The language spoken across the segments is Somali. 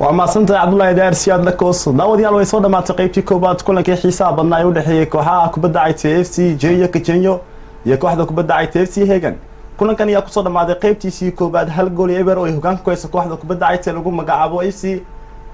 waa mahadsantahay cabdullaahi daar siyaad lakoos daawadayaal way soo dhammaatay qaybtii koowaad kulankii xiisaha badnaa ee u dhexeeyey kooxaha kubadda cagta f c jenyo kajenyo iyo kooxda kubadda cagta f c hegan kulankan ayaa kusoo dhammaaday qaybtiisii koowaad hal gool iyo eber oo ay hogaanka ku haysa kooxda kubadda cagta ee lagu magacaabo f c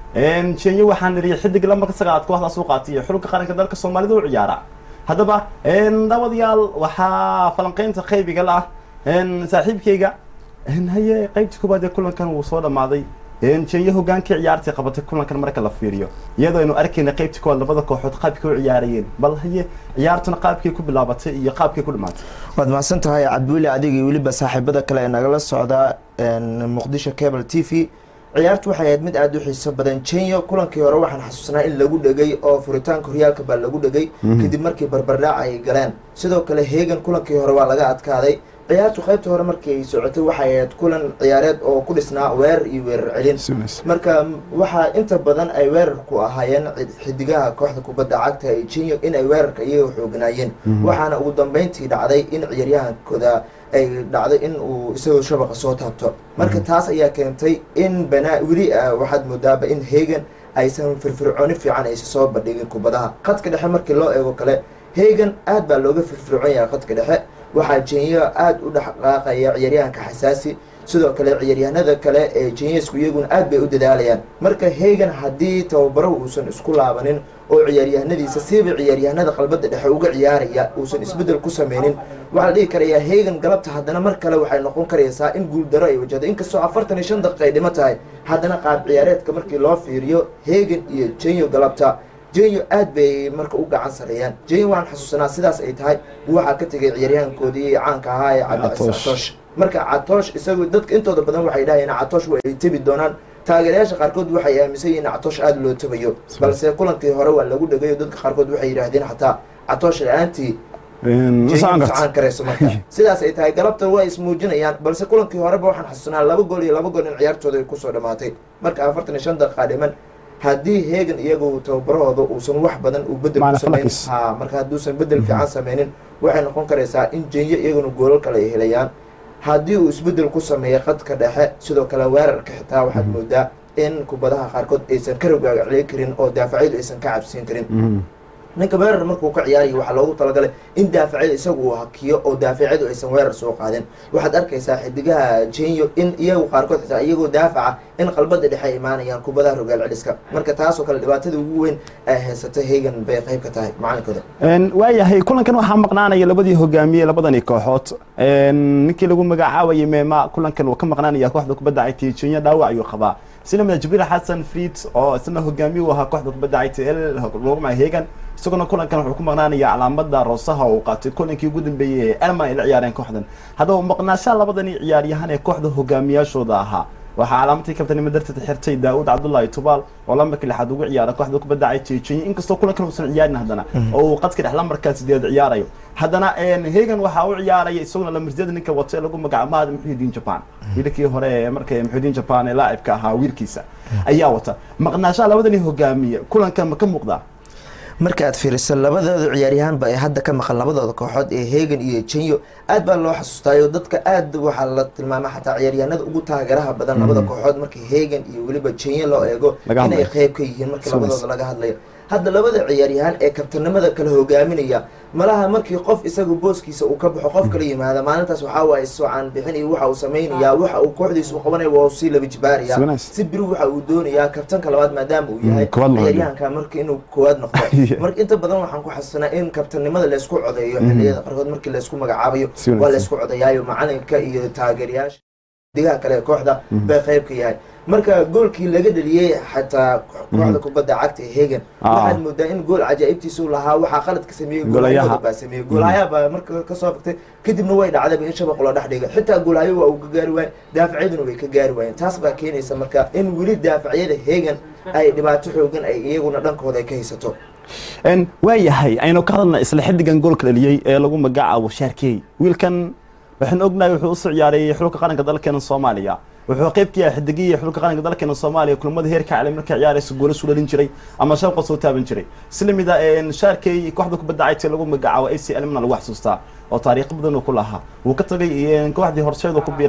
jenyo waxaan niriyay xidig lamarka sagaalaad kooxdaas u qaatay iyo xulka qaranka dalka soomaalida u ciyaara haddaba daawadayaal waxaa falanqeynta qaybiga la ah saaxiibkayga haye qaybtii koowaad ee kulankan wuu soo dhammaaday jenyo hogaankii ciyaartii qabatay kulankan marka la fiiriyo iyadoo aynu arkayna qaybtii koowaad labada kooxood qaabkay u ciyaarayeen bal haye ciyaartuna qaabkay ku bilaabatay iyo qaabkay ku dhamaatay waad mahadsan tahay cabdiweli adiga iyo weliba saaxiibada kale ee nagala socda muqdisho cable t v ciyaartu waxay ahayd mid aada u xiiso badan jenyo kulankii hore waxaan xasuusnaa in lagu dhegay oo furitaanka horyaalka baa lagu dhegay kadib markii barbardhaac ay galeen sidoo kale hegan kulankii hore waa laga adkaaday ciyaartu qaybta hore markii ay socotay waxay ahayd kulan ciyaareed oo ku dhisnaa weerar iyo weerar celin marka waxaa inta badan ay weerarku ahaayeen xidigaha kooxda kubadda cagta ee jenyo in ay weerarka iyaga xooganaayeen waxaana ugu dambeyntii dhacday in ciyaaryahankooda ay dhacday in uu isagoo shabaqa soo taabto marka taas ayaa keentay in banaa weli waxaad moodaaba in hegan aysan firfircooni fiican aysa soo bandhigin kubadaha khadka dhexe markii loo eego kale hegan aad baa looga firfircoon yahay khadka dhexe waxaa jenyo aada u dhexqaaqaya ciyaaryahanka xasaasi sidoo kale ciyaaryahanada kale ee jenyesku iyaguna aad bay u dadaalayaan marka hegan haddii tababarahu uusan isku laabanin oo ciyaaryahanadiisa siiba ciyaaryahanada qalbada dhexe uga ciyaaraya uusan isbeddel ku sameynin waxaa la dhihi karayaa hegan galabta haddana mar kale waxay noqon karaysaa in guuldaro ay wajahdo inkastoo afartan iyo shan daqiiqa ay dhimo tahay haddana qaab ciyaareedka markii loo fiiriyo hegan iyo jenyo galabta jenyo aad bay marka u gacan sareeyaan jenyo waan xasuusanaa sidaas ay tahay waxaa ka tegay ciyaaryahankoodii caanka ahaa ee cabdicasiis catoosh marka catoosh isagu dadka intooda badan waxay dhahayeen catoosh waa ay tebi doonaan taageerayaasha qaarkood waxay aaminsan yihiin catoosh aada loo tabayo balse kulankii hore waa lagu dhegayo dadka qaarkood waxay yidhaahdeen xataa catoosh la-aantii socaan karayso marka sidaas ay tahay galabta waa ismuujinayaan balse kulankii horeba waxaan xasuusanaa laba gool iyo laba gool in ciyaartooda ay kusoo dhamaatay marka afartan iyo shan daqiiqa dhiman haddii hegan iyagu tababarahooda uusan wax badan uu bedel ku sameyn ha marka hadduusan bedel fiican sameynin waxay noqon karaysaa in jenyo iyaguna goolal kale ay helayaan haddii uu isbedel ku sameeyo qadka dhexe sidoo kale weerarka xitaa waxaad moodaa in kubadaha qaarkood aysan ka rogaagacley karin oo daafacyadu aysan ka cabsiin karin ninka weerar markuu ka ciyaarayo waxaa loogu talagalay in daafacyada isagu uu hakiyo oo daafacyadu aysan weerar soo qaadin waxaad arkaysaa xidigaha jenyo in iyagu qaarkood xitaa iyagoo daafaca in qalbada dhexe ay imaanayaan kubadaha rogaal celiska marka taasoo kale dhibaatada ugu weyn ay haysata hegan bay qayb ka tahay macalinkooda waayahay kulankan waxaa maqnaanaya labadii hogaamiye labadani kooxood ninkii lagu magacaabayay meema kulankan uu ka maqnaanaya kooxda kubadda cagta jenyo dhaawac ayuu qabaa sinamida jibriil xasan friid oo isna hogaamiye u ahaa kooxda kubadda cagta el lagu magaca hegan isaguna kulankan wuxuu ku maqnaanaya calaamada roosaha uu qaatay kulankii ugu dambeeyey ee elman ay la ciyaareen kooxdan haddaba maqnaashaha labadani ciyaaryahan ee kooxda hogaamiyaashooda ahaa waxaa calaamadii kabtanimo darteed xirtay daawud cabdullaahi tubaal oo lambarka lixaad ugu ciyaara kooxda kubadda cagta jenyo inkastoo kulankan uusan ciyaarin haddana oo uu qadka dhex lambarkaa sideed ciyaarayo haddana hegan waxaa u ciyaaraya isaguna lamarsyada ninka wato ee lagu magacaabo mahad muxuudiin japan wiilkii hore ee marka muxuudiin japan ee laacibka ahaa wiilkiisa ayaa wata maqnaashaha labadani hogaamiye kulankan ma ka muuqdaa marka aad fiiriso labadooda ciyaaryahaanba ee hadda ka maqan labadooda kooxood ee hegan iyo jenyo aad baa loo xasuustaayo dadka aad waxaa la tilmaama xataa ciyaaryahanada ugu taageeraha badan labada kooxood markii hegan iyo weliba jenyo loo eego inay qeyb ka yihiin markii labadooda laga hadlayo hadda labada ciyaaryahaan ee kabtanimada kala hogaaminaya malaha markii qof isagu booskiisa uu ka baxo qof kala yimaada maalintaas waxaa waaye socaan bixin iyo waxa uu samaynayaa waxa uu kooxdiisa u qabanaya waa sii laba jibaaraya si biri waxa uu doonayaa kabtanka labaad maadaama uu yahay ciyaaryahanka marka inuu koowaad noqdo marka inta badan waxaan ku xasuusanaa in kabtanimada laysku codeeyo xilliyada qaarkood markii laysku magacaabayo waa laysku codeyaayo macalinka iyo taageerayaasha digaha kale ee kooxda bay qayb ka yahay marka goolkii laga dheliyey xataa kooxda kubadda cagta ee hegan waxaad moodaa in gool cajaa'ibtiisu lahaa waxaa qalad ka sameeyey goolayaha baa sameeyey goolayaha baa marka kasoo fagtay kadibna way dhacdayba in shabaq loo dhex dhiga xitaa goolayo waa uu ka gaari waayen daafacyaduna way ka gaari waayeen taas baa keenaysa marka in weli daafacyada hegan ay dhibaato xoogan ay iyaguna dhankooda ay ka haysato waayahay aynu ka hadalna isla xidigan goolka dhaliyey ee lagu magacaabo shaarkey wiilkan waxaan ognahay wuxuu usoo ciyaaray xulka qaranka dalkeena soomaaliya wuxuu qayb ka yahay xidigihii xulka qaranka dalkeena soomaaliya kulamada heerka caalami markay ciyaaraysa goola suu dhalin jiray ama shabqa soo taaban jiray islamida shaarkey kooxda kubadda cagta lagu magacaabo ac elmna lagu xasuustaa oo taariikh badan uu ku lahaa wuu ka tagay kooxdii horseedu ku biiray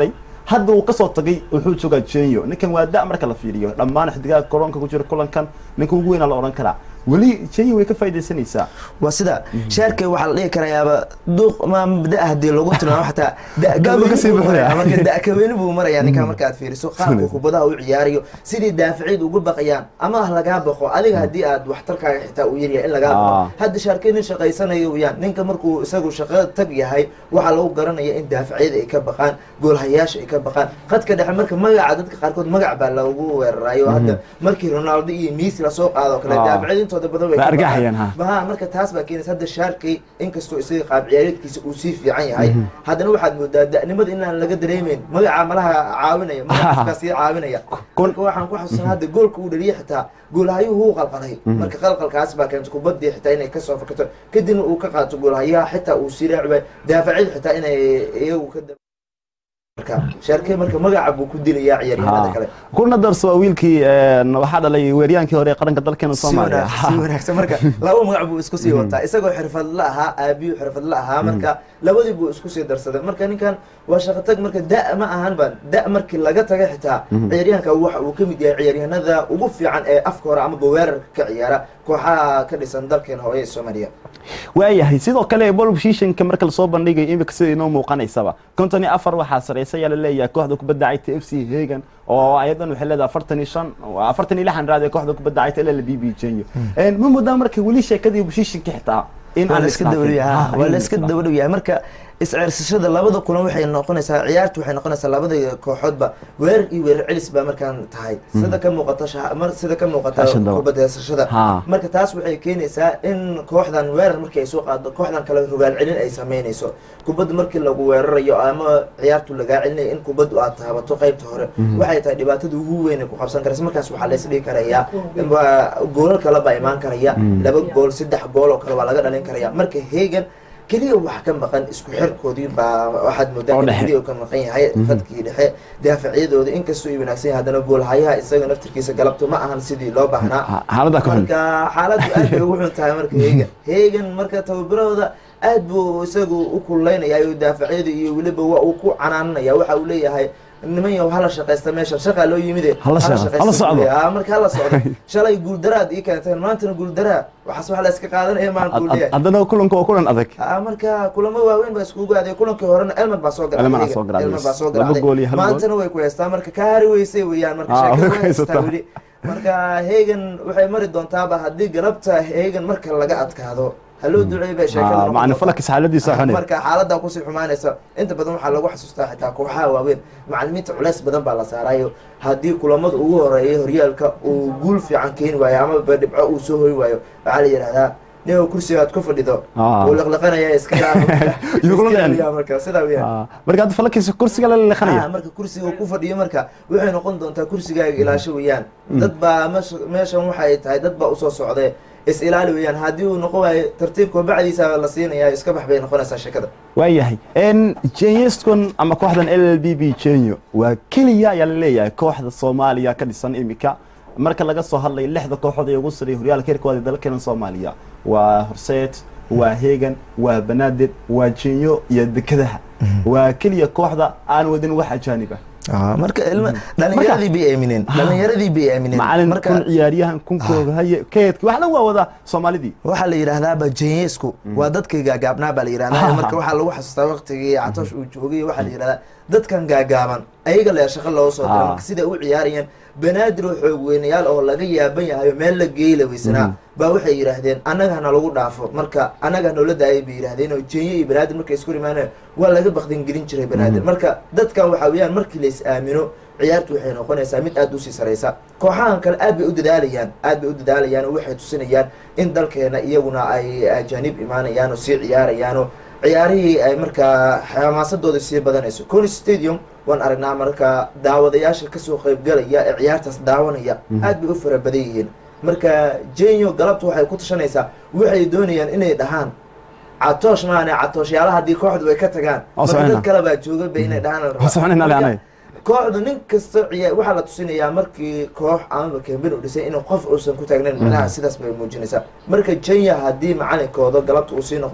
hadda uu kasoo tagay wuxuu joogaa jenyo ninkan waa da marka la fiiriyo dhammaan xidigaha koronka ku jira kulankan ninka ugu weynaa la odhan karaa weli jenyo way ka faaidaysanaysaa waa sida sheerkay waxaa la dhihi karayaaba duuq ma da hadii lagu tilmaamo xataa Da'du kasii buuxaya. marka da'kaweyni buu marayaa ninkaa marka aad fiiriso qaabka kubadaha u ciyaarayo sidii daaficiid ugu baqayaan ama ah lagaa baqo adiga haddii aad waxtarkaaga xitaa uu yaryahay in lagaa Ah. baqo hadda shaarkay nin shaqaysanayo weyaan ninka markuu isagu shaqada tag yahay waxaa lagu garanaya in daaficyada ay ka baqaan goolhayaasha ay ka baqaan qadka dhexe marka magaca dadka qaarkood magac baa lagu weerarayo hadda markii ronaldo iyo messi lasoo qaado oo kale Ah. daaficyada intooda badan way Way ka argagaxayaan, ha. baqaan. ha marka taas baa keenaysa hadda shaarkay inkastoo isaga qaab ciyaareedkiisa uu sii fiican yahay haddana waxaad moodaa da'nimada inaan laga dareemeyn magaca malaha caawinaya magacaaskaa sii caawinaya Kun- marka waxaan ku xasuusanaa hadda goolka uu dhaliyay xitaa goolhayuhu wuu qalqalay marka qalqalkaas baa keentay kubadii xitaa inay kasoo fakato kadibna uu ka qaato goolhayaha xitaa uu sii raaci waayo daafacyada xitaa inay iyagu ka dab marka shaarkay marka magaca buu ku dilayaa ciyaaryahanada kale kuna darso waa wiilkii een, waxaa dhalay weeryaankii hore ee qaranka dalkeena si soomaaliya wanaagsan si wanaagsan marka laba magac buu isku sii wataa isagoo xirfadla ahaa aabiyuu xirfadla ahaa marka labadii buu isku sii darsaday marka ninkan waa shaqo tag marka da' ma ahan ba da' markii laga tagay xitaa ciyaaryahanka waxa uu ka mid yahay ciyaaryahanada ugu fiican ee afka hore amaba weerarka ka ciyaara kooxaha ka dhisan dalkeena hooye ee soomaaliya waayahay sidoo kale bol positionka marka lasoo bandhigayo imika sida inoo muuqanaysaba konton iyo afar waxaa sareysa ayaa laleeyahay kooxda kubadda cagta f c hagan oo ayadan waxay leedahay afartan iyo shan afartan iyo lixan raad ee kooxda kubadda cagta ll b b jenyo ma moodaa marka weli sheekadii positionka xitaa in waa aan la iska isdhaafin. dabadhow yahay Ah, waa in la iska isdhaafin. dabadhow yahay marka isceersashada labada kulan waxay noqonaysaa ciyaartu waxay noqonaysaa labada kooxoodba weerar iyo weerar celis baa markaan tahay sida ka muuqata shaha- mar- sida ka muuqata Fashion daba. kubadda heesashada Ha. marka taas waxay keenaysaa in kooxdan weerar markii ay soo qaado kooxdan kale rogaal celin ay sameynayso kubadda markii lagu weerarayo ama ciyaartu lagaa celinayo in kubaddu aad taabato qaybta hore waxay tahay dhibaatada ugu weyn ay ku qabsan karaysa markaas waxaa lays dhigi karayaa waa goolal kale baa imaan karaya laba gool saddex gool oo kale waa laga dhalin karaya marka hegan keliya wax ka maqan isku xirkoodii baa waxaad moodaa Oo in dhexe. keliya uu ka maqan yahay khadkii dhexe daafacyadooda inkastoo ay wanaagsan yahay haddana goolhayaha isaga naftirkiisa galabto ma ahan sidii loo baahnaa Ha- xaaladda ka xun marka xaaladdu aad bay ugu xun tahay marka hegan hegan marka tababarahooda aad buu isagu u kululaynaya iyo daafacyada iyo weliba waa uu ku canaananaya waxa uu leeyahay niman yow hala shaqaysta meesha shaqaa loo yimide Hala shaqo- shaqaysta hala buu socdo. leeyahay. Ah, marka hala socdo shalay guuldaraad ii keenteen maantana guuldaraa waxaas wax la iska qaadanaya maan kuu leeyahay haddana kulanka waa kulan adag Ah, marka kulamo waaweyn baa iskugu aaday kulankii horena elman baa soo Elman aa garacday soo garacday. elman baa soo Laba garacday gool iyo hal gool. maantana way ku heystaa marka ka hari weysay weeyaan marka Ah, sheekada way way ku haystaa haysataa. weli marka hegan waxay mari doontaaba haddii galabta hegan marka laga adkaado haloo duceey bay sheekada Ah, noqon macna doontaa. falakis xaaladiisa xune marka xaaladda kusii xumaanaysa inta badan waxaa lagu xasuustaa xitaa kooxaha waaweyn macalimiinta culeys badan baa la saarayo haddii kulamada ugu horeeya horyaalka uu guul fiican keeni waayo ama dhibco uu soo hoy waayo waxaa la yidhahdaa nin kursiga aad ku fadhido Ah. uu liqliqanaya iska Iyo kula dhicin. ilaaliya marka sidaa weyaan Ah, marka hadda falakis kursiga la Ah, leexanaya marka kursiga uu ku fadhiyo marka waxay noqon doontaa kursigaaga ilaasho weeyaan dad baa meesha- meeshan waxay tahay dad baa usoo socday is ilaali weeyaan haddii uu noqon waayo tartiibka bacdiisa la siinaya iska bax bay noqonaysaa sheekada waayahay n jenyeston ama kooxdan l l b b jenyo waa keliya ayaa laleeyahay kooxda soomaaliya ka dhisan imika marka laga soo hadlayo lixda kooxood ee ugu sarreeya horyaalka heerkooda dalkeena soomaaliya waa horseed waa hegan waa banaadir waa jenyo iyo dekadaha waa keliya kooxda aan wadin wax ajaanib ah marka ilma dhalinyaradii bay aamineen dhalinyaradii bay aamineen macalin marka kun ciyaaryahan kunkooga haye keedki wax dhan waa wadaa soomaalidii waxaa la yidhaahdaaba jenyesku waa dadkii gaagaabnaa baa la yidhahdaa marka waxaa lagu xasuustaa waqtigii catoosh uu joogay waxaa la yidhahdaa dadkan gaagaaban ayaga le shaqo looga soo dira Ah. marka siday u ciyaarayeen banaadir oo xoog weynayaal oo laga yaaban yahayo meel la geeyla weysanaa baa waxay yidhaahdeen annaga hana lagu dhaafo marka annaga hanoola daayay bay yidhahdeen oo jenye iyo banaadir markay isku imaaneen waa laga bakdin gelin jiray banaadir marka dadkan waxaa weeyaan markii lays aamino ciyaartu waxay noqonaysaa mid aada usii saraysa kooxahan kale aad bay u dadaalayaan aad bay u dadaalayaan oo waxay tusinayaan in dalkeena iyaguna ay ajaanib imaanayaan oo sii ciyaarayaan oo ciyaarihii ay markaa xamaasadooda sii badanayso cony stadium waan aragnaa marka daawadayaasha kasoo qaybgalaya ee ciyaartaas daawanaya aad bay u fara badan yihiin marka jenyo galabta waxay ku tashanaysaa waxay doonayaan inay dhahaan catoosh maane catooshayaala haddii kooxdu ay ka tagaan Oo marka soconayna. dad kale baa jooga bay inay dhahaan la rabaa. Oo soconayna Marka, leanay. kooxdu nin kasta ciyaa waxaa la tusinayaa markii koox amaba kambin u dhisay inuu qof uusan ku taagnayn macnaha sidaas bay muujinaysaa marka jenya haddii macalinkooda galabta uu sii noqdo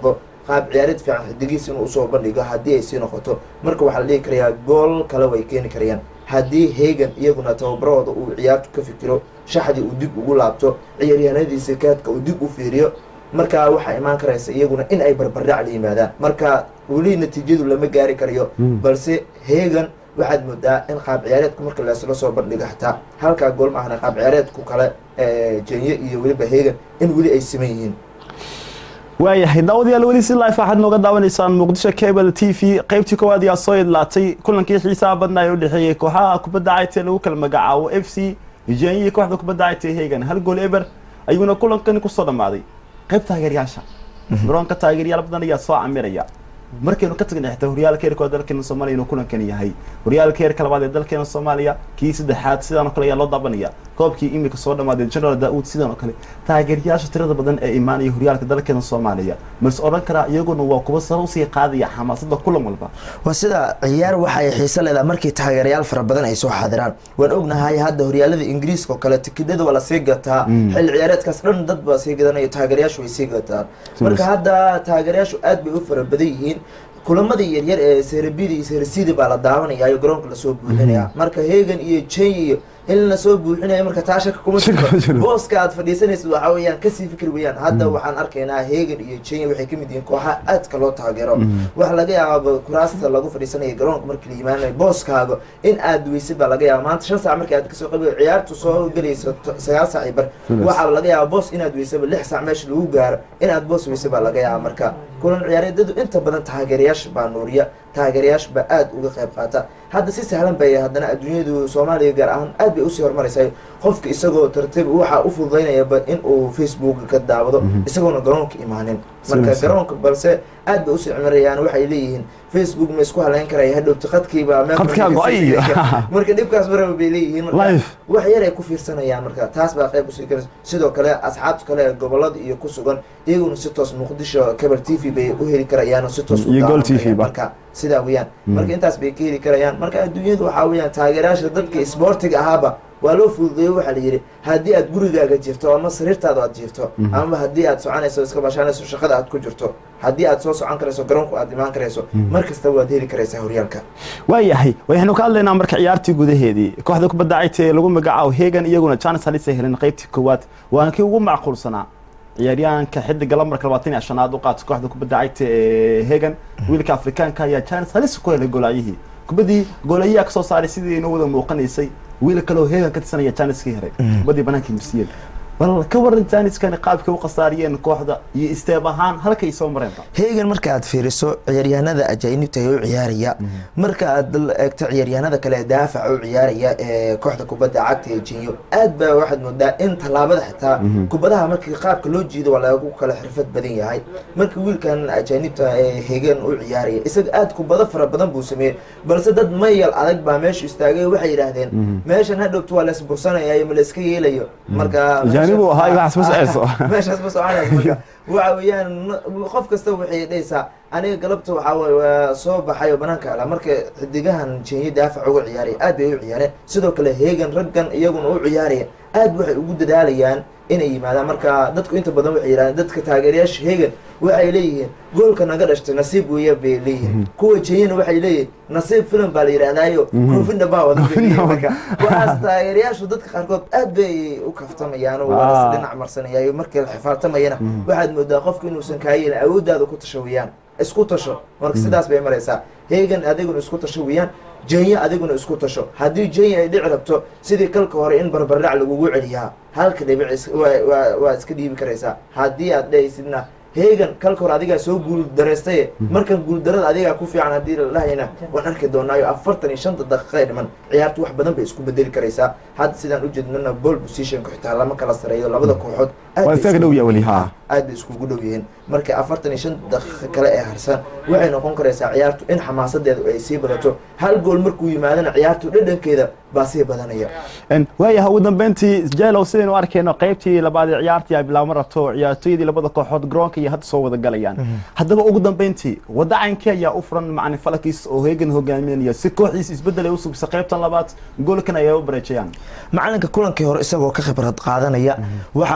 qaab ciyaareed fiican xidigiis inuu usoo bandhigo haddii ay sii noqoto marka waxaa la dhihi karayaa gool kale way keeni karayaan haddii hegan iyaguna tababarahooda uu ciyaartu ka fikiro shaxdii uu dib ugu laabto ciyaaryahanadiisa kaadka uu dib u fiiriyo markaa waxaa imaan karaysa iyaguna in ay barbardhac la yimaadaan marka weli natiijadu lama gaari karayo balse hegan waxaad moodaa in qaab ciyaareedku marka leesla soo bandhigo xataa halkaa gool ma ahna qaab ciyaareedku kale jenye iyo weliba hegan in weli ay siman yihiin waayahay daawadayaal weli si life waxaad nooga daawanaysaan muqdisho cable t v qaybtii koowaad ayaa soo idlaatay kulankii xiisaha badnaa ee u dhexeeyey kooxaha kubadda cagta lagu kala magacaabo f c jenye kooxda kubadda cagta hegan hal gool eber ayuuna kulankani kusoo dhammaaday qayb taageeryaasha garoonka taageeryaal badan ayaa soo camiraya markaynu ka tagnay xitaa horyaalka heerka oo dalkeena soomaaliya inuu kulankani yahay horyaalka heerka labaad ee dalkeena soomaaliya kii saddexaad sidaan oo kale ayaa loo daabanaya koobkii imika soo dhammaaday general daauud sidaan oo kale taageeryaasha tirada badan ee imaanaya horyaalka dalkeena soomaaliya mase odhan karaa iyaguna waa kuwa sare usii qaadaya xamaasada kulan walba waa sida ciyaar waxa ay xiiso leedahay markii taageerayaal fara badan ay soo xaadiraan waan ognahay hadda horyaalada ingiriiska oo kale tikidada waa lasii gataa xilli ciyaareedkaas dhan dad baa sii gadanayo taageerayaashu way sii gataan marka hadda taageerayaashu aad bay u fara badan yihiin kulamadii yaryar ee serebidi iyo seresidi baa la daawanaya iyo garoonka lasoo buuxinaya marka hegan iyo jeny iyo in lasoo buuxinayo marka taa shaka kuma jirto booska aad fadhiisanaysid waxa weeyaan kasii fikri weyaan hadda waxaan arkaynaa hegan iyo jeny waxay kamid yihiin kooxaha aadka loo taageero waxa laga yaaba kuraasta lagu fadhiisanayo garoonka markii la yimaanayo booskaaga in aad weysid baa laga yaaba maanta shan saac markii aad kasoo qabi ciyaartu soo gelayso sagaal saac iyo bar waxaa laga yaaba boos inaad weysaba lix saac meesha lagu gaaro inaad boos weysa baa laga yaaba marka kulan ciyaareedadu inta badan taageerayaasha baa nuuriya taageerayaasha baa aada uga qayb qaata hadda si sahlan bay haddana adduunyadu soomaaliya gaar ahaan aad bay usii horumaraysaa qofka isagoo tartiib waxaa u fududaynayaba in uu facebook ka daawado isagoona garoonka imaanin marka garoonka balse aad bay usii cimirayaan waxay leeyihiin facebook ma isku haleyn karaya hadhowti qadkiiba marka dhibkaas maraba bay leeyihiin marka wax yar ay ku fiirsanayaan marka taas baa qayb usii karaysa sidoo kale asxaabta kale ee gobolada iyo ku sugan iyaguna si toos muqdisho cable t v bay u heli karayaan si toos marka sidaa weyaan marka intaas bay ka heli karayaan marka adduunyadu waxaa weyaan taageerayaasha dadka isboortiga ahaaba waa loo fududeeyo waxaa la yidhi haddii aad gurigaaga jirto ama sariirtaada aad jirto ama haddii aad soconayso iska bashaanayso shaqada aad ku jirto haddii aad soo socon karayso garoonku aad imaan karayso mar kastaba waad heli karaysaa horyaalka waayahay waxaynu ka hadlaynaa marka ciyaartii gudaheedii kooxda kubadda cagta ee lagu magacaabo hegan iyaguna janis halis ay heleen qaybtii koowaad waana kii ugu macquulsanaa ciyaaryahanka xidiga lamarka labaatan iyo shanaad u qaata kooxda kubadda cagta ee hegan wiilka afrikaanka ayaa janis halis ku helay goolaayihii kubaddii goolayaha kasoo saaray sidii inoo wada muuqanaysay wiil kaleo heegan ka tirsanaya janiskii heray kubaddii banaankii marsiyeen bal ka waran janiskani qaabkay u khasaariyeen kooxda iyo isteeb ahaan halkay soo mareenba heegan marka aad fiiriso ciyaaryahanada ajaanibta ee u ciyaaraya marka aad eegto ciyaaryahanada kale daafaca u ciyaaraya ee kooxda kubadda cagta ee jinyo aad baa waxaad moodaa in tallaabada xitaa kubadaha markii qaabka loo jiido waa lagu kala xirfad badan yahay marka wiilkan ajaanibta ee heegan u ciyaaraya isaga aad kubado fara badan buu sameeyey balse dad mayal adag baa meesha istaagay waxay yidhaahdeen meeshan hadhowta waa laisbursanaya ma la iska yeelayo marka meeshaas ma soconaysa marka waxa weeyaan qof kasta waxay dhahaysaa aniga galabta waxaa waye waa soo baxay oo banaanka ala marka xidigahan jenya daafac uga ciyaaraya aad bay u ciyaareen sidoo kale heegan raggan iyaguna u ciyaaraya aad waxay ugu dadaalayaan inay yimaadaan marka dadku inta badan waxay yidhahdeen dadka taageerayaasha heegan waxay leeyihiin goolka naga dhashtay nasiib weeya bay leeyihiin kuwa jenyana waxay leeyihin nasiib filim baa la yidhahdaayo koofindha baa wada marka waxaas taageerayaashu dadka qaarkood aad bay u kaftamayaan oo waa dhinac marsanayaayo markii la xifaartamayana waxaad moodaa qofku inuusan kaa yeelin awooddaada ku tasho weyaan isku tasho marka sidaas bay maraysaa heegan adiguna isku tasho weyaan jenya adiguna isku tasho haddii jenya ay dhici rabto sidii kalka hore in barbardhac lagugu celiyaa halka dhibic waa iska dhiibi karaysaa haddii aad dhahaysidna heegan kalka hore adigaa soo guul daraystaye markan guuldarada adigaa ku fiican haddii lalahayna waan arki doonaayo afartan iyo shanta daqiiqa ay dhiman ciyaartu wax badan bay isku bedeli karaysaa hadda sidaan ujeednana ball positionka xitaa lama kala sareeyo labada kooxood aad bay iskugu dhow yihiin marka afartan iyo shan daqiiqa kale ee harsan waxay noqon karaysaa ciyaartu in xamaasadeedu ay sii badato hal gool markuu yimaadana ciyaartu dhadhankeeda baa sii badanaya waayaha ugu dambeyntii jelow sidaynu arkayno qaybtii labaad ee ciyaartii ay bilaabma rabto ciyaartooyadii labada kooxood garoonka iyo hadda soo wada galayaan haddaba ugu dambeyntii waddacankii ayaa u furan macalin falakiis oo heegan hogaaminaya si kooxdiisa isbeddel ay u sugisa qaybtan labaad goolkan ayay u bareejayaan macalinka kulankii hore isagoo ka khibrad qaadanaya waxa uu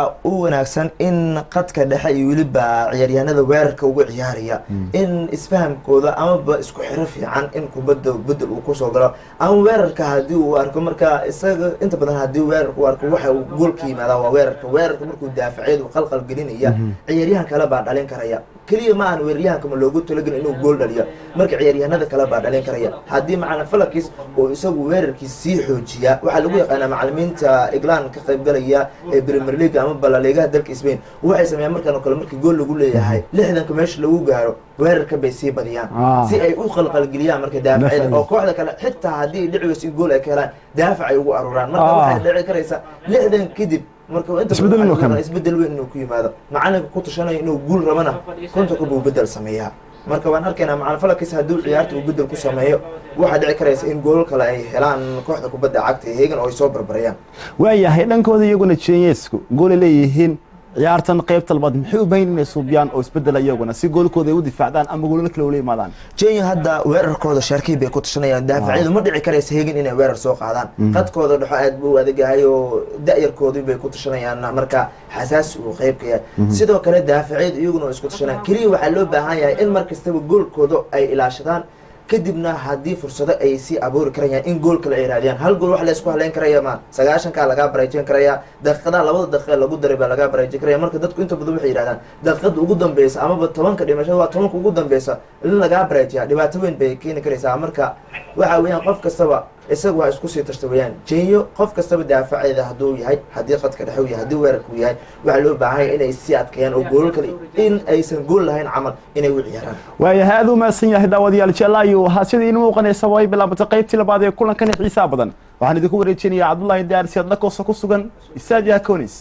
wanaagsan in qadka dhexe iyo weliba ciyaaryahanada weerarka uga ciyaaraya in isfahamkooda amaba isku xiro fiican in kubadda bedel uu kusoo galo ama weerarka haddii uu arko marka isaga inta badan haddii weerarka uu arko waxa uu goolka yimaada waa weerarka weerarka markuu daafaceed uu qalqal gelinaya ciyaaryahan kale baa dhalin karaya keliya ma ahan weeraryahanka ma loogu talagelin inuu gool dhaliyo marka ciyaaryahanada kale baa dhalin karaya haddii macalin falakis oo isagu weerarkiis sii xoojiya waxaa lagu yaqaanaa macalimiinta england ka qaybgalaya ee premier league ama balaliigaha dalka spain waxay sameeyaan markaan oo kale markii gool lagu leeyahay lixdanka meesha lagu gaaro weerarka bay sii badiyaan Ah. si ay u qalqalgeliyaan marka daafacyada Daafacyada. oo kooxda kale xitaa haddii dhici weyso in gool ay ka helaan daafac ay ugu aruuraan marka Ah. waxay dhici karaysaa lixdan kadib marka inta Isbedel badan inuu waxaa keeno. isbedel weyn inuu ku yimaado macalinka ku tushanayo inuu guul rabana kontonka buu bedel sameeyaa marka waan arkaynaa macalin falakis hadduu ciyaarta uu bedel ku sameeyo waxaa dhici karaysa in goolal kale ay helaan kooxda kubadda cagta ee hegan oo ay soo barbarayaan waayahay dhankooda iyaguna jenyesku goolay leeyihiin ciyaartan qaybta labaad maxay u baahan inay suubiyaan oo isbedela iyaguna si goolkooda ay u difaacdaan ama goolal kale ula yimaadaan jenya hadda weerarkooda shaarkii bay ku tashanayaan daafacyadu ma dhici karaysa hegan inay weerar soo qaadaan qadkooda dhexo aad buu u adagahay oo da-yarkoodii bay ku tashanayaan marka xasaasi uu qeyb ka yahay sidoo kale daafacyadu iyaguna oo isku tashanayaan keliya waxaa loo baahan yahay in mar kastaba goolkooda ay ilaashadaan kadibna haddii fursado ay sii abuuri karayaan in gool kale ay raadiyaan hal gool wax la isku haleyn karaya ma sagaashankaa lagaa baraajin karaya daqiiqadaha labada daqiiqa lagu daray baa lagaa baraajin karaya marka dadku inta badan waxay yidhahdaan daqiiqada ugu dambeysa amaba tobanka dhimashada waa tobanka ugu dambeysa in lagaa baraajiyaa dhibaato weyn bay keeni karaysaa marka waxa weeyaan qof kastaba isaga waa isku sii tashta weeyaan jenyo qof kastaba daafaceeda hadduu yahay haddii qadka dhexe uu yahay haddii weerarka uu yahay waxaa loo baahan yahay inay sii adkeeyaan oo goolal kale in aysan gool lahayn camal inay u ciyaaraan waayahay aad u mahadsan yahay daawadayaal jeclaayo waxaa sida iinu muuqanaysa way bilaabatay qaybtii labaad ee kulankan xiisaa badan waxaan idinku wareejinayaa cabdullaahi daarsi adlakoosa ku sugan isaadiya conis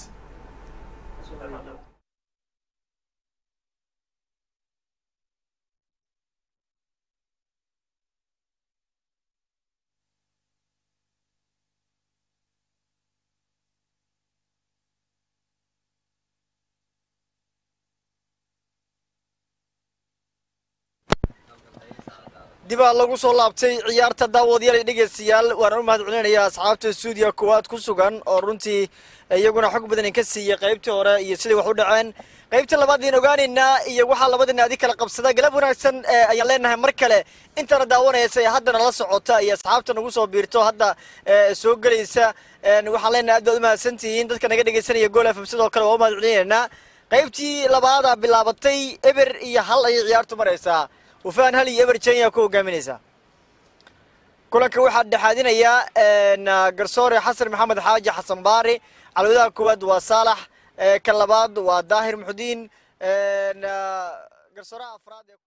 dibaa lagu soo laabtay ciyaarta daawadayaal iyo dhegeystayaal waana u mahad celinayaa asxaabta stuudiya koowaad ku sugan oo runtii iyaguna xog badan ka siiyey qaybtii hore iyo siday wax u dhaceen qaybta labaad in ogaanaynaa iyo waxaa labada naadi kala qabsada galab wanaagsan ee ayaan leenahay mar kale intana daawanaysa ee haddana la socota iyo asxaabta nagu soo biirto hadda ee soo gelaysa een waxaan leenahay aad baad u mahadsantihiin dadka naga dhegeysanaya gool fm sidoo kale waa u mahad celinaynaa qaybtii labaadaa bilaabatay eber iyo hal ayay ciyaartu maraysaa wafaan hal iyo eber jenya ku hogaaminaysa kulanka waxaa dhexaadinayaa garsoore xasan maxamed xaaji xasan baari calwadaha koowaad waa saalax kan labaad waa daahir muxudiin garsooraha afraad ee